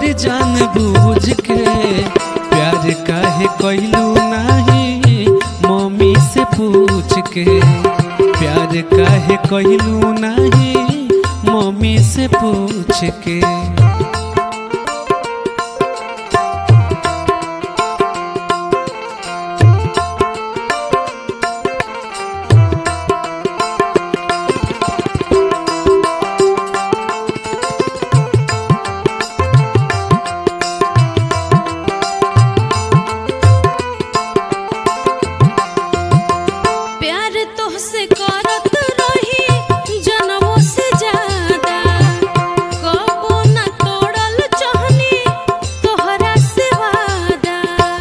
गोरी जान बूझ के प्यार काहे कैलू नहीं मम्मी से पूछ के प्यार काहे कैलू नहीं मम्मी से पूछ के प्यार तोहसे करत रही जनमों से ज्यादा कबो न तोड़ल चाहनी तोहरा से वादा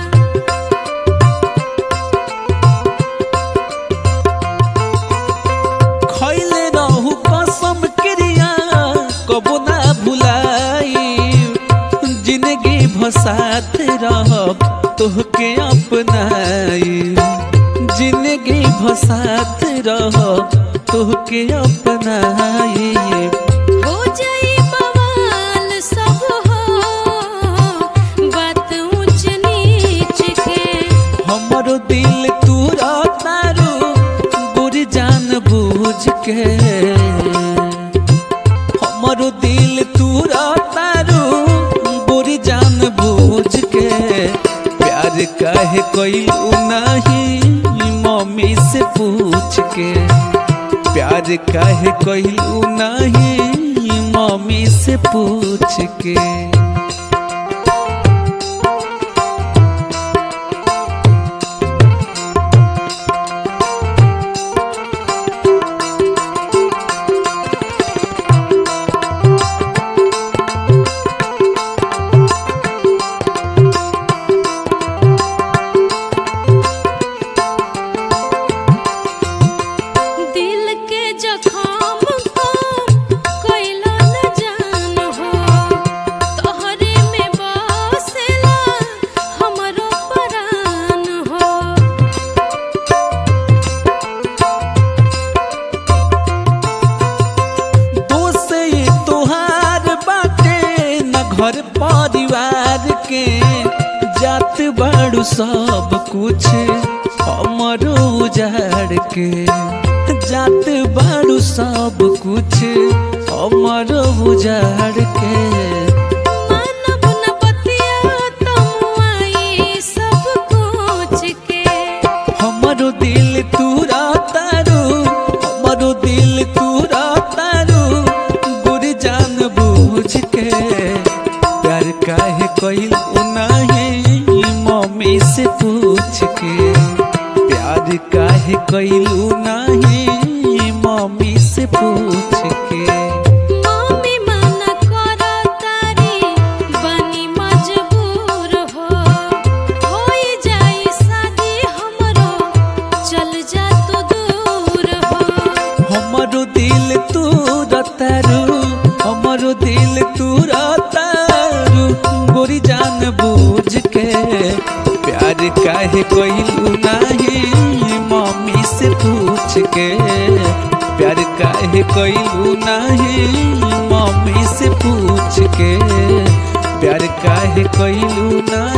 खैले रहू कसम क्रिया कबो ना भुलाई जिंदगी भसात रहब तोहके अपनाई जिंदगी भसात रहब तोहके अपनाई हो जाई बवाल सब हो बात ऊंच नीच के हमरो दिल तू तारू गोरी जान बूझ के हमरो दिल तू तारू गोरी जान बूझ के प्यार काहे कैलू नहीं मम्मी से पूछ के प्यार काहे कैलू नहीं मम्मी से पूछ के दिल के जखम को कैला न जान हो तोहरे में बसेला हमरो परान हो दोष ये तोहार बाटे न घर परिवार के जात बाड़ू सब कुछ हमरो उजाड़ के जात बाड़ू सब कुछ हमरो उजाड़ के मानव न बतिया तमुआई सब कुछ के हमरो दिल तूरा तारू हमरो दिल तूरा तारू गुर जान बूझ के प्यार काहे कैलू नहीं मम्मी से पूछ के प्यार काहे कैलू नहीं मम्मी से पूछ के मम्मी मना करो तारी बनी मजबूर हो होई जाई शादी हमरो चल जा तू दूर हो हमरो दिल तू रतारू हमरो दिल तू रतारू गोरी जान बूझ के प्यार काहे कैलू नहीं मम्मी से पूछ के प्यार काहे कैलू नहीं मम्मी से पूछ के प्यार काहे कैलू नहीं